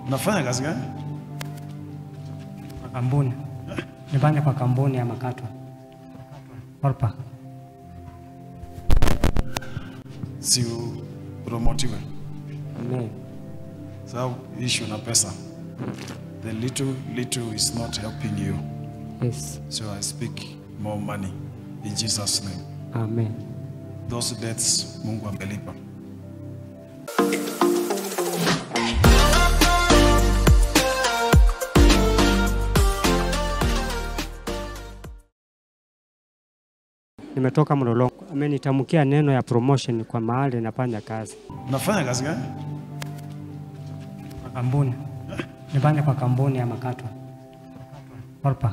Unafanya kazi gani? Kwa kampuni nifanye kwa kampuni ya makato Orpa. Si promotiwe. Amen. Sababu issue na pesa. The little little is not helping you. Yes. So I speak more money in Jesus name. Amen. Those debts Mungu amelipa. Nimetoka Mlolongo. Amenitamkia neno ya promotion kwa mahali nafanya kazi. Unafanya kazi gani? Kwa kampuni nifanye kwa kampuni ya makato Orpa.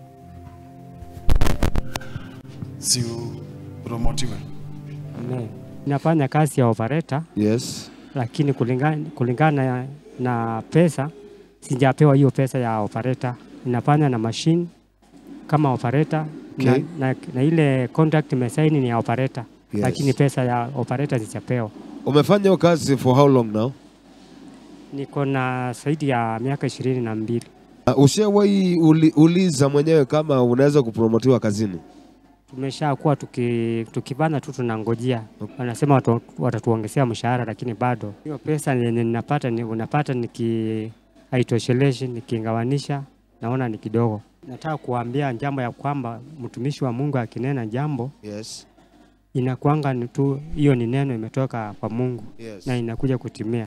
Si promotiwe. Amen. Nafanya kazi ya operator Yes. lakini kulingana, kulingana na, na pesa sijapewa hiyo pesa ya operator. Ninafanya na machine kama operator Okay. na, na, na ile contract imesaini ni ya operator Yes. lakini pesa ya operator sijapewa. Umefanya hiyo kazi for how long now? Niko na zaidi ya miaka ishirini na mbili. Uh, ushawahi uli, uliza mwenyewe kama unaweza kupromotiwa kazini? Tumeshakuwa tuki, tukipanda tu tunangojea, wanasema watu, watatuongezea mshahara, lakini bado hiyo pesa yenye ninapata ni, unapata niki haitosheleshi, nikigawanisha naona ni kidogo. Nataka kuambia jambo ya kwamba mtumishi wa Mungu akinena jambo Yes. inakuanga ni tu hiyo ni neno imetoka kwa Mungu Yes. na inakuja kutimia.